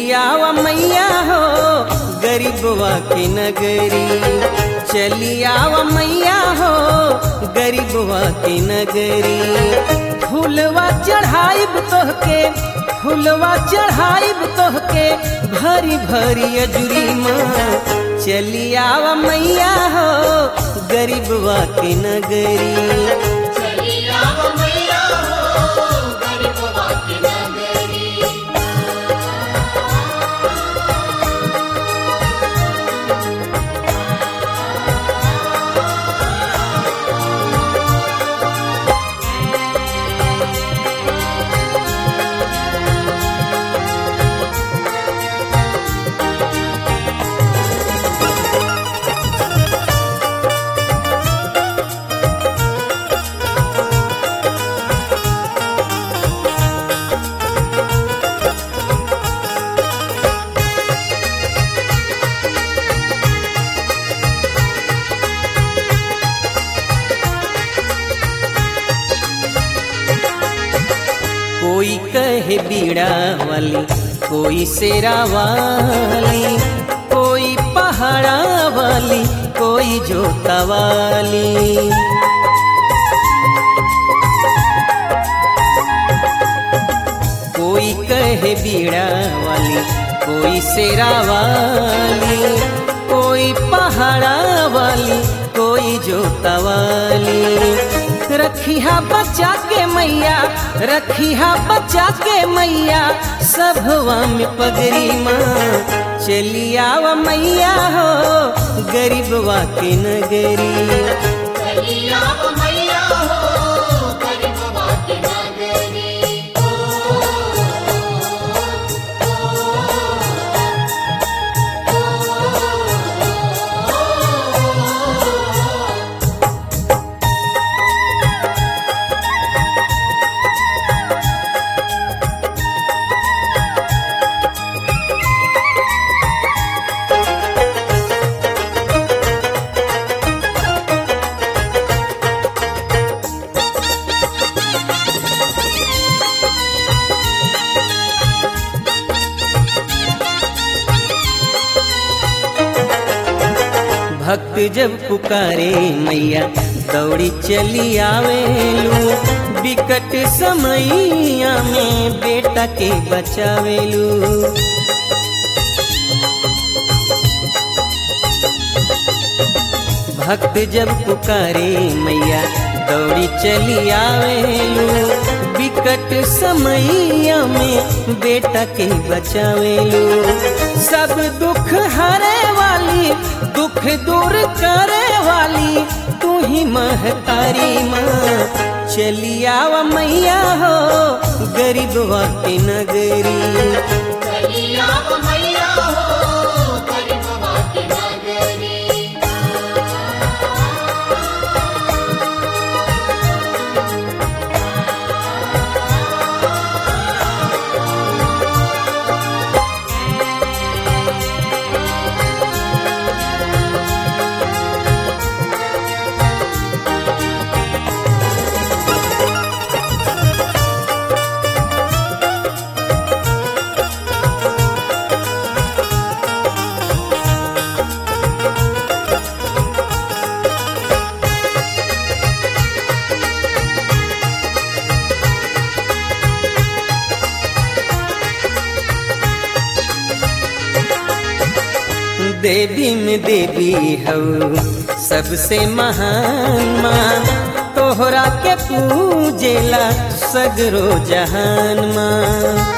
चलियावा मैया हो गरीबवा के नगरी चलियावा मैया हो गरीबवा के नगरी फूलवा चढ़ाइब तोहके फूलवा चढ़ाइब तोहके भरी भरी अजुरी माँ चलियावा मैया हो गरीबवा के नगरी चलिया वो मैया हो गरीबवा की नगरी कोई कहे बीड़ा वाली कोई शेरा वाली कोई पहाड़ा वाली कोई जोता वाली कोई कहे बीड़ा वाली कोई शेरा वाली कोई पहाड़ा वाली कोई जोता वाली रखिया बच्चा के मैया रखिया बच्चा के मैया सभवा में पगरी माँ चलियावा मैया हो गरीबवा के नगरी चलिया वो मैया हो गरीबवा की नगरी भक्त जब पुकारे मैया दौड़ी चली आवेलू बिकट समैया में बेटा के बचावेलू भक्त जब पुकारे मैया दौड़ी चली आवेलू बिकट समैया में बेटा के बचावेलू सब दुख हरे वाली दुख दूर करे वाली तू ही महतारी माँ चलियावा मैया हो गरीबवा के नगरी चलिया वो मैया हो गरीबवा की नगरी देवी में देवी हऊ सबसे महान माँ तोहरा के पूजेला सगरो जहान माँ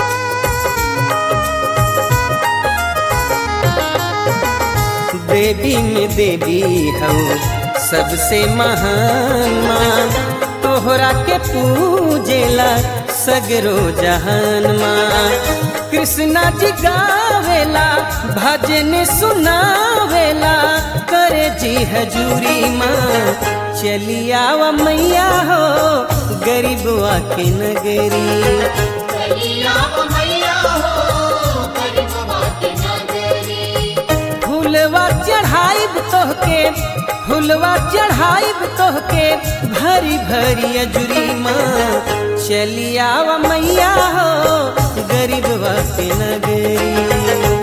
देवी में देवी हऊ सबसे महान माँ तोहरा के पूजेला सगरो जहान माँ कृष्णा जी गावेला भजन सुनावेला करे जी हजूरी माँ चलियावा मैया हो गरीबवा के नगरी चलिया वो मैया हो गरीबवा की नगरी फूलवा चढ़ाइब तोहके फूलवा चढ़ाइब तोहके भरी भरी अजुरी माँ चलियावा मैया हो गरीबवा के नगरी